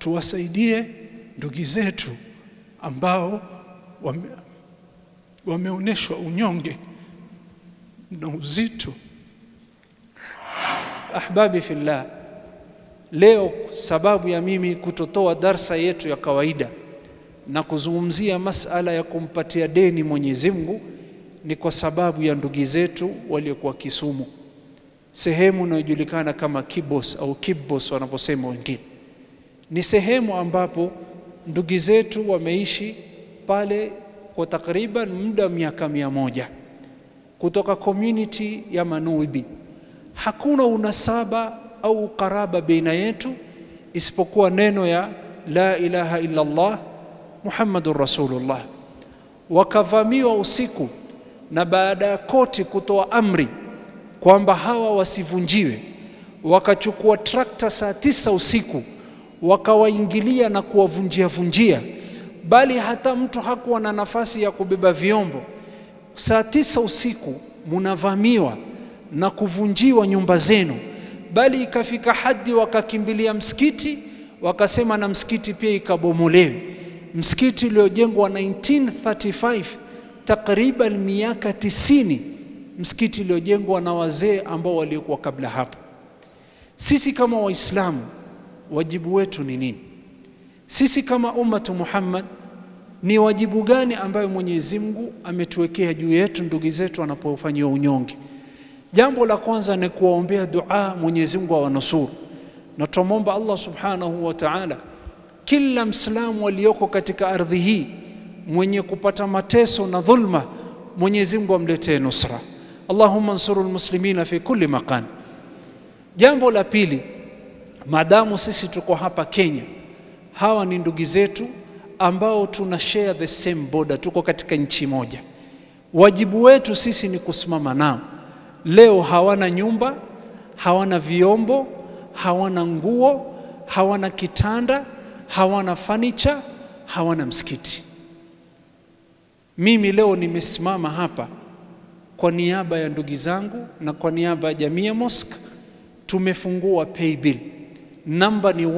tuwasaidie ndugu zetu ambao wame, wameonyeshwa unyonge na uzito. Ahbabi fillah, leo sababu ya mimi kutotoa darsa yetu ya kawaida na kuzungumzia masala ya kumpatia deni Mwenyezi Mungu ni kwa sababu ya ndugu zetu waliokuwa Kisumu, sehemu inayojulikana kama Kibos au Kibos wanaposema wengine. Ni sehemu ambapo ndugu zetu wameishi pale kwa takriban muda wa miaka mia moja kutoka community ya Manuibi. Hakuna unasaba au ukaraba baina yetu isipokuwa neno ya la ilaha illa Allah Muhammadur Rasulullah. Wakavamiwa usiku na baada ya koti kutoa amri kwamba hawa wasivunjiwe, wakachukua trakta saa tisa usiku wakawaingilia na kuwavunjia vunjia, bali hata mtu hakuwa na nafasi ya kubeba vyombo. Saa tisa usiku munavamiwa na kuvunjiwa nyumba zenu, bali ikafika hadi wakakimbilia msikiti, wakasema na msikiti pia ikabomolewe. Msikiti uliojengwa 1935 takriban miaka tisini, msikiti uliojengwa na wazee ambao waliokuwa kabla hapo. Sisi kama Waislamu wajibu wetu ni nini? Sisi kama ummatu Muhammad ni wajibu gani ambayo Mwenyezi Mungu ametuwekea juu yetu ndugu zetu wanapofanyiwa unyonge? Jambo la kwanza ni kuwaombea dua, Mwenyezi Mungu awanusuru, na tumwomba Allah subhanahu wa ta'ala, kila Mslamu aliyoko katika ardhi hii mwenye kupata mateso na dhulma, Mwenyezi Mungu amletee nusra. Allahumma nsuru almuslimina fi kulli makan. Jambo la pili, maadamu sisi tuko hapa Kenya, hawa ni ndugu zetu ambao tuna share the same border, tuko katika nchi moja. Wajibu wetu sisi ni kusimama nao. Leo hawana nyumba, hawana vyombo, hawana nguo, hawana kitanda, hawana furniture, hawana msikiti. Mimi leo nimesimama hapa kwa niaba ya ndugu zangu na kwa niaba ya Jamia Mosque, tumefungua pay bill namba ni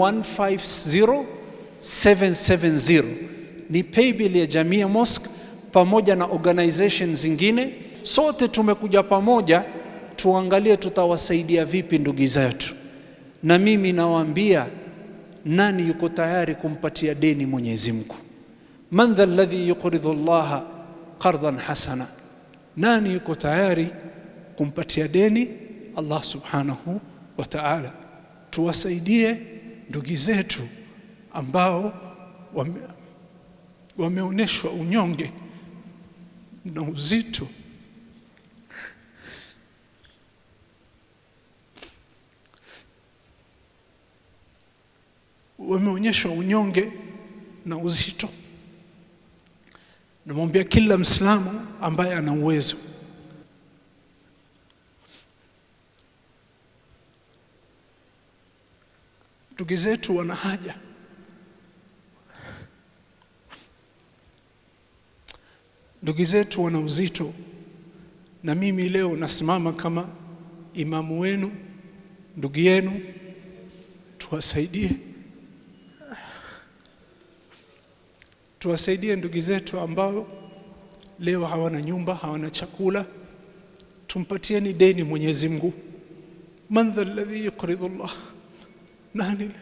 150770 ni pay bill ya Jamia Mosque pamoja na organization zingine. Sote tumekuja pamoja tuangalie tutawasaidia vipi ndugu zetu, na mimi nawaambia, nani yuko tayari kumpatia deni Mwenyezi Mungu? man dha alladhi yuqridu llaha qardan hasana, nani yuko tayari kumpatia deni Allah subhanahu wa ta'ala? Tuwasaidie ndugu zetu ambao wame, wameonyeshwa unyonge na uzito. Wameonyeshwa unyonge na uzito. Namwambia kila Mslamu ambaye ana uwezo ndugu zetu wana haja. Ndugu zetu wana uzito, na mimi leo nasimama kama imamu wenu, ndugu yenu, tuwasaidie, tuwasaidie ndugu zetu ambao leo hawana nyumba, hawana chakula. Tumpatieni deni Mwenyezi Mungu. man dha alladhi yuqridu Allah nani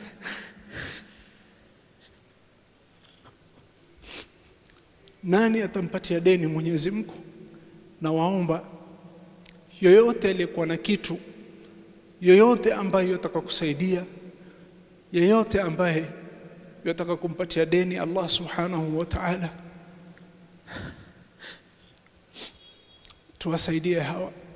nani atampatia deni Mwenyezi Mungu? Na waomba yoyote aliyekuwa na kitu, yoyote ambaye yataka kusaidia, yeyote ambaye yataka kumpatia deni Allah subhanahu wa ta'ala, tuwasaidie hawa